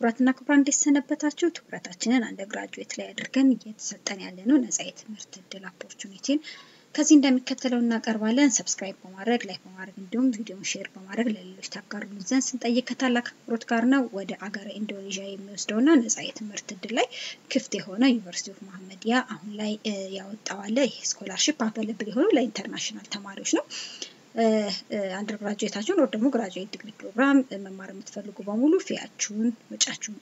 ክቡራትና ክቡራን እንዴት ሰነበታችሁ? ትኩረታችንን አንደር ግራጁዌት ላይ አድርገን እየተሰጠን ያለ ነው ነጻ የትምህርት እድል ኦፖርቹኒቲን ከዚህ እንደሚከተለው እናቀርባለን። ሰብስክራይብ በማድረግ ላይክ በማድረግ እንዲሁም ቪዲዮን ሼር በማድረግ ለሌሎች ታጋሩልን ዘንድ ስንጠይቅ ከታላቅ አክብሮት ጋር ነው። ወደ አገረ ኢንዶኔዥያ የሚወስደውና ነጻ የትምህርት እድል ላይ ክፍት የሆነ ዩኒቨርሲቲ ኦፍ መሐመዲያ አሁን ላይ ያወጣዋለ ይህ ስኮላርሽፕ አቬለብል የሆነው ለኢንተርናሽናል ተማሪዎች ነው። አንደር ግራጁዌታችሁን ወር ደግሞ ግራጁዌት ዲግሪ ፕሮግራም መማር የምትፈልጉ በሙሉ ፊያችሁን ወጫችሁን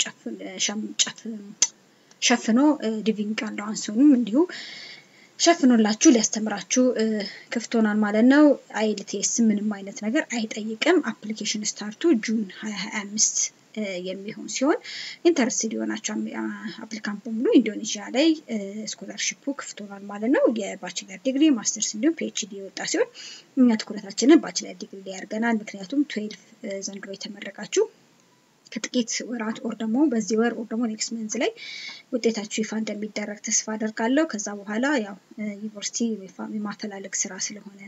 ሸፍኖ ሊቪንግ አላዋንሱንም እንዲሁ ሸፍኖላችሁ ሊያስተምራችሁ ክፍት ሆናል ማለት ነው። አይልቴስ ምንም አይነት ነገር አይጠይቅም። አፕሊኬሽን ስታርቱ ጁን 2025 የሚሆን ሲሆን ኢንተረስትድ የሆናቸው አፕሊካንት በሙሉ ኢንዶኔዥያ ላይ ስኮላርሽፑ ክፍት ሆኗል ማለት ነው። የባችለር ዲግሪ፣ ማስተርስ እንዲሁም ፒኤችዲ የወጣ ሲሆን እኛ ትኩረታችንን ባችለር ዲግሪ ላይ ያደርገናል። ምክንያቱም ትዌልቭ ዘንድሮ የተመረቃችሁ ከጥቂት ወራት ኦር ደግሞ በዚህ ወር ኦር ደግሞ ኔክስት መንዝ ላይ ውጤታችሁ ይፋ እንደሚደረግ ተስፋ አደርጋለሁ። ከዛ በኋላ ያው ዩኒቨርሲቲ የማፈላለግ ስራ ስለሆነ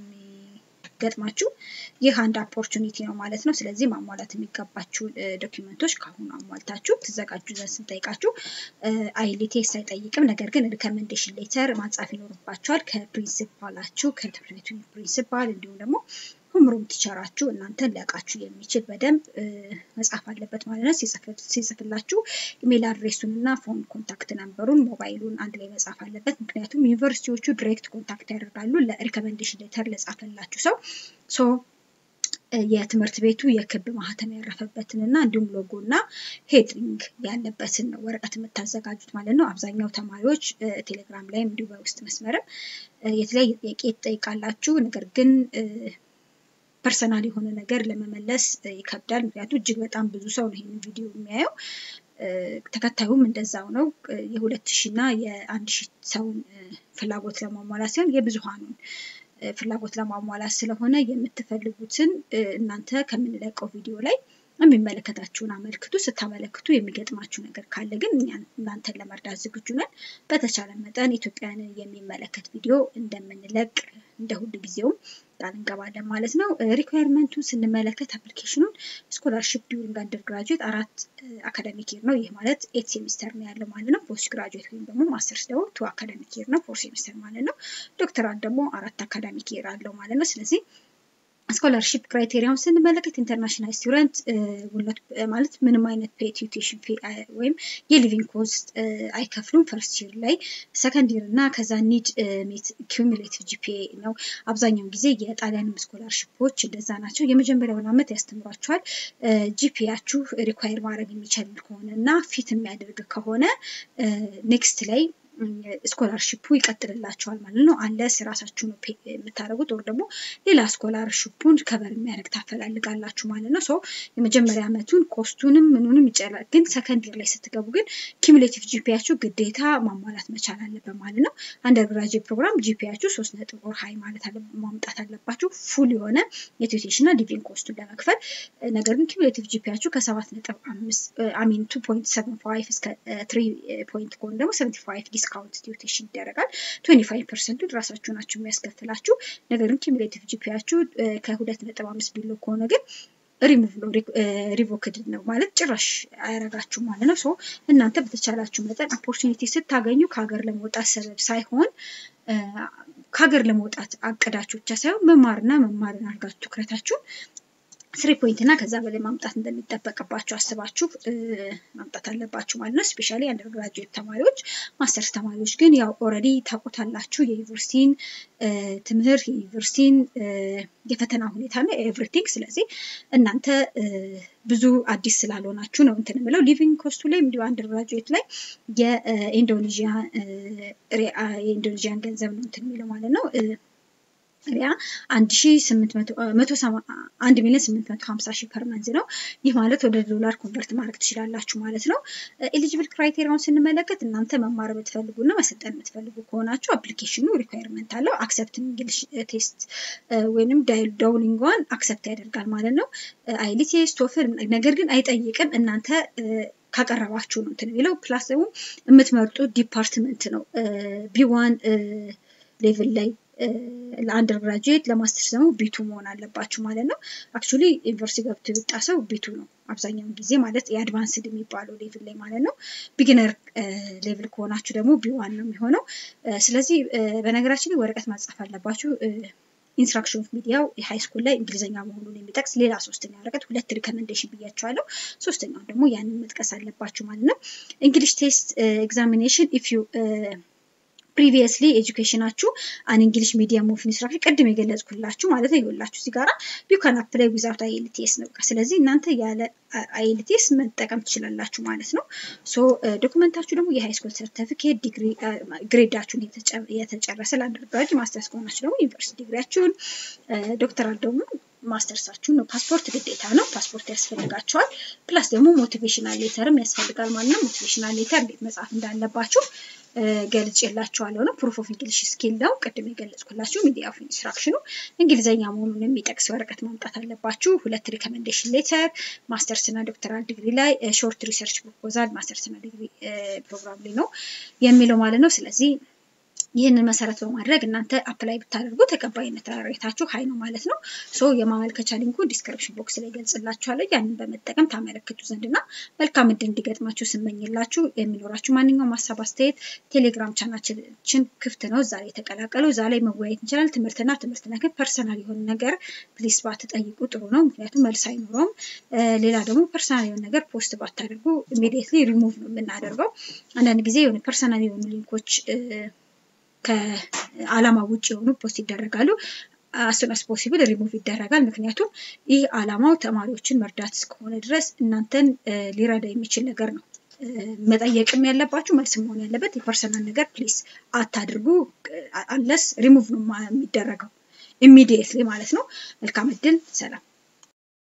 ገጥማችሁ ይህ አንድ ኦፖርቹኒቲ ነው ማለት ነው። ስለዚህ ማሟላት የሚገባችሁ ዶኪመንቶች ከአሁኑ አሟልታችሁ ትዘጋጁ ዘንድ ስንጠይቃችሁ አይሊቴስ አይጠይቅም። ነገር ግን ሪከመንዴሽን ሌተር ማጻፍ ይኖርባችኋል ከፕሪንሲፓላችሁ ከትምህርት ቤቱ ፕሪንሲፓል እንዲሁም ደግሞ ሁምሩም ቲቸራችሁ እናንተን ሊያውቃችሁ የሚችል በደንብ መጻፍ አለበት ማለት ነው። ሲጽፍላችሁ ኢሜል አድሬሱን እና ፎን ኮንታክት ነምበሩን ሞባይሉን አንድ ላይ መጻፍ አለበት። ምክንያቱም ዩኒቨርሲቲዎቹ ዲሬክት ኮንታክት ያደርጋሉ ለሪከመንዴሽን ሌተር ለጻፈላችሁ ሰው ሶ የትምህርት ቤቱ የክብ ማህተም ያረፈበትን እና እንዲሁም ሎጎ እና ሄድሪንግ ያለበትን ነው ወረቀት የምታዘጋጁት ማለት ነው። አብዛኛው ተማሪዎች ቴሌግራም ላይም እንዲሁ በውስጥ መስመርም የተለያየ ጥያቄ ትጠይቃላችሁ። ነገር ግን ፐርሰናል የሆነ ነገር ለመመለስ ይከብዳል። ምክንያቱም እጅግ በጣም ብዙ ሰው ነው ይህንን ቪዲዮ የሚያየው። ተከታዩም እንደዛው ነው። የሁለት ሺህ እና የአንድ ሺህ ሰውን ፍላጎት ለማሟላት ሲሆን የብዙሃኑን ፍላጎት ለማሟላት ስለሆነ የምትፈልጉትን እናንተ ከምንለቀው ቪዲዮ ላይ የሚመለከታችሁን አመልክቱ። ስታመለክቱ የሚገጥማችሁ ነገር ካለ ግን እናንተን ለመርዳት ዝግጁ ነን። በተቻለ መጠን ኢትዮጵያንን የሚመለከት ቪዲዮ እንደምንለቅ እንደ ሁል ጊዜውም ቃል እንገባለን ማለት ነው። ሪኳየርመንቱን ስንመለከት አፕሊኬሽኑን ስኮላርሽፕ ዲዩሪንግ አንደር ግራጁዌት አራት አካዳሚክ ይር ነው። ይህ ማለት ኤት ሴሚስተር ነው ያለው ማለት ነው። ፖስት ግራጁዌት ወይም ደግሞ ማስተርስ ደግሞ ቱ አካዳሚክ ይር ነው፣ ፎር ሴሚስተር ማለት ነው። ዶክተራት ደግሞ አራት አካዳሚክ ይር አለው ማለት ነው። ስለዚህ ስኮላርሽፕ ክራይቴሪያውን ስንመለከት ኢንተርናሽናል ስቱደንት ማለት ምንም አይነት ፔ ቲዩቴሽን ፌ ወይም የሊቪንግ ኮስት አይከፍሉም። ፈርስት ይር ላይ ሰከንድ ይር እና ከዛ ኒድ ሜት ኪሙሌቲቭ ጂፒኤ ነው። አብዛኛውን ጊዜ የጣሊያንም ስኮላርሽፖች እንደዛ ናቸው። የመጀመሪያውን ዓመት ያስተምሯቸዋል። ጂፒያችሁ ሪኳየር ማድረግ የሚችል ከሆነ እና ፊት የሚያደርግ ከሆነ ኔክስት ላይ ስኮላርሽፑ ይቀጥልላቸዋል ማለት ነው። አንለስ ራሳችሁ ነው የምታደርጉት ወር ደግሞ ሌላ ስኮላርሽፑን ከበር የሚያደርግ ታፈላልጋላችሁ ማለት ነው። ሰው የመጀመሪያ ዓመቱን ኮስቱንም ምኑንም ይጨላል። ግን ሰከንድ ይር ላይ ስትገቡ ግን ኪሙሌቲቭ ጂፒያችሁ ግዴታ ማሟላት መቻል አለበት ማለት ነው። አንደር ግራጅዌት ፕሮግራም ጂፒያችሁ ሶስት ነጥብ ወር ሀይ ማለት ማምጣት አለባችሁ ፉል የሆነ የቲዩቴሽን እና ሊቪንግ ኮስቱን ለመክፈል። ነገር ግን ኪሙሌቲቭ ጂፒያችሁ ከሰባት ነጥብ አምስት አሚን ቱ ፖይንት ሰቨን ፋይቭ እስከ ትሪ ፖይንት ከሆነ ደግሞ ሰቨንቲ ፋይቭ ዲስካውንት ቲዩቴሽን ይደረጋል። ትዌንቲ ፋይቭ ፐርሰንቱ ራሳችሁ ናችሁ የሚያስከፍላችሁ። ነገር ግን ኪሙሌቲቭ ጂፒያችሁ ከሁለት ነጥብ አምስት ቢሎ ከሆነ ግን ሪሙቭ ነው ሪቮክድ ነው ማለት ጭራሽ አያረጋችሁ ማለት ነው። ሶ እናንተ በተቻላችሁ መጠን ኦፖርቹኒቲ ስታገኙ ከሀገር ለመውጣት ሰበብ ሳይሆን ከሀገር ለመውጣት አቅዳችሁ ብቻ ሳይሆን መማርና መማርን አድርጋችሁ ትኩረታችሁን ስሪ ፖይንት እና ከዛ በላይ ማምጣት እንደሚጠበቅባችሁ አስባችሁ ማምጣት አለባችሁ ማለት ነው። ስፔሻሊ አንደር ግራጁዌት ተማሪዎች፣ ማስተርስ ተማሪዎች ግን ያው ኦልሬዲ ታውቁታላችሁ የዩኒቨርሲቲን ትምህርት የዩኒቨርሲቲን የፈተና ሁኔታ እና ኤቭሪቲንግ። ስለዚህ እናንተ ብዙ አዲስ ስላልሆናችሁ ነው እንትን የምለው። ሊቪንግ ኮስቱ ላይ እንዲሁ አንደር ግራጁዌት ላይ የኢንዶኔዥያን ገንዘብ ነው እንትን የሚለው ማለት ነው። ሪያ አንድ ሺ ስምንት መቶ መቶ አንድ ሚሊዮን ስምንት መቶ ሀምሳ ሺህ ፐር መንዝ ነው። ይህ ማለት ወደ ዶላር ኮንቨርት ማድረግ ትችላላችሁ ማለት ነው። ኤሊጂብል ክራይቴሪያውን ስንመለከት እናንተ መማር የምትፈልጉ እና መሰልጠን የምትፈልጉ ከሆናችሁ አፕሊኬሽኑ ሪኳየርመንት አለው። አክሰፕት እንግሊሽ ቴስት ወይንም ዳውሊንጓን አክሰፕት ያደርጋል ማለት ነው። አይሊቴስ ቶፍል ነገር ግን አይጠይቅም እናንተ ካቀረባችሁ ነው እንትን የሚለው ፕላስ ደግሞ የምትመርጡት ዲፓርትመንት ነው ቢዋን ሌቭል ላይ ለአንደር ግራጁዌት ለማስተርስ ደግሞ ቢቱ መሆን አለባችሁ ማለት ነው። አክቹሊ ዩኒቨርሲቲ ገብቶ የወጣ ሰው ቢቱ ነው አብዛኛውን ጊዜ ማለት የአድቫንስድ የሚባለው ሌቭል ላይ ማለት ነው። ቢግነር ሌቭል ከሆናችሁ ደግሞ ቢዋን ነው የሚሆነው። ስለዚህ በነገራችን ላይ ወረቀት ማጻፍ አለባችሁ። ኢንስትራክሽን ኦፍ ሚዲያው የሃይ ስኩል ላይ እንግሊዝኛ መሆኑን የሚጠቅስ ሌላ ሶስተኛ ወረቀት ሁለት ሪከመንዴሽን ብያቸዋለሁ። ሶስተኛውን ደግሞ ያንን መጥቀስ አለባችሁ ማለት ነው። እንግሊሽ ቴስት ኤግዛሚኔሽን ኢፍ ዩ ፕሪቪየስሊ ኤጁኬሽናችሁ አን እንግሊሽ ሚዲየም ኦፍ ኢንስትራክሽን ቅድም የገለጽኩላችሁ ማለት ነው። ይኸውላችሁ እዚህ ጋራ ዩ ካን አፕላይ ዊዛውት አይኤልቲኤስ ነው። ስለዚህ እናንተ ያለ አይኤልቲኤስ መጠቀም ትችላላችሁ ማለት ነው። ሶ ዶክመንታችሁ ደግሞ የሃይ ስኩል ሰርተፊኬት ዲግሪ ግሬዳችሁን የተጨረሰ ለአንደርግራጅ ማስተርስ ከሆናችሁ ደግሞ ዩኒቨርሲቲ ዲግሪያችሁን ዶክተራል ደግሞ ማስተርሳችሁን ነው። ፓስፖርት ግዴታ ነው። ፓስፖርት ያስፈልጋቸዋል። ፕላስ ደግሞ ሞቲቬሽናል ሌተርም ያስፈልጋል ማለት ነው። ሞቲቬሽናል ሌተር እንዴት መጻፍ እንዳለባችሁ ገልጬላችኋለሁ ነው። ፕሩፍ ኦፍ እንግሊሽ ስኪል ነው። ቅድም የገለጽኩላችሁ ሚዲያ ኦፍ ኢንስትራክሽኑ እንግሊዝኛ መሆኑን የሚጠቅስ ወረቀት ማምጣት አለባችሁ። ሁለት ሪከመንዴሽን ሌተር ማስተርስ እና ዶክተራል ዲግሪ ላይ ሾርት ሪሰርች ፕሮፖዛል ማስተርስ እና ዲግሪ ፕሮግራም ላይ ነው የሚለው ማለት ነው። ስለዚህ ይህንን መሰረት በማድረግ እናንተ አፕላይ ብታደርጉ ተቀባይነት ሬታችሁ ሀይ ነው ማለት ነው። ሶ የማመልከቻ ሊንኩ ዲስክሪፕሽን ቦክስ ላይ ገልጽላችኋለሁ። ያንን በመጠቀም ታመለክቱ ዘንድ እና መልካም እድል እንዲገጥማችሁ ስመኝላችሁ የሚኖራችሁ ማንኛውም ሀሳብ አስተያየት ቴሌግራም ቻናችን ክፍት ነው። እዛ ላይ የተቀላቀሉ እዛ ላይ መወያየት እንችላለን። ትምህርትና ትምህርት ነክ ፐርሰናል የሆነ ነገር ፕሊስ ባትጠይቁ ጥሩ ነው። ምክንያቱም መልስ አይኖረውም። ሌላ ደግሞ ፐርሰናል የሆነ ነገር ፖስት ባታደርጉ ኢሚዲየትሊ ሪሙቭ ነው የምናደርገው። አንዳንድ ጊዜ የሆነ ፐርሰናል የሆኑ ሊንኮች ከአላማ ውጭ የሆኑ ፖስት ይደረጋሉ። አሱን አስ ፖሲብል ሪሙቭ ይደረጋል። ምክንያቱም ይህ አላማው ተማሪዎችን መርዳት እስከሆነ ድረስ እናንተን ሊረዳ የሚችል ነገር ነው። መጠየቅም ያለባችሁ መልስ መሆን ያለበት የፐርሰናል ነገር ፕሊስ አታድርጉ። አንለስ ሪሙቭ ነው የሚደረገው ኢሚዲየትሊ ማለት ነው። መልካም እድል። ሰላም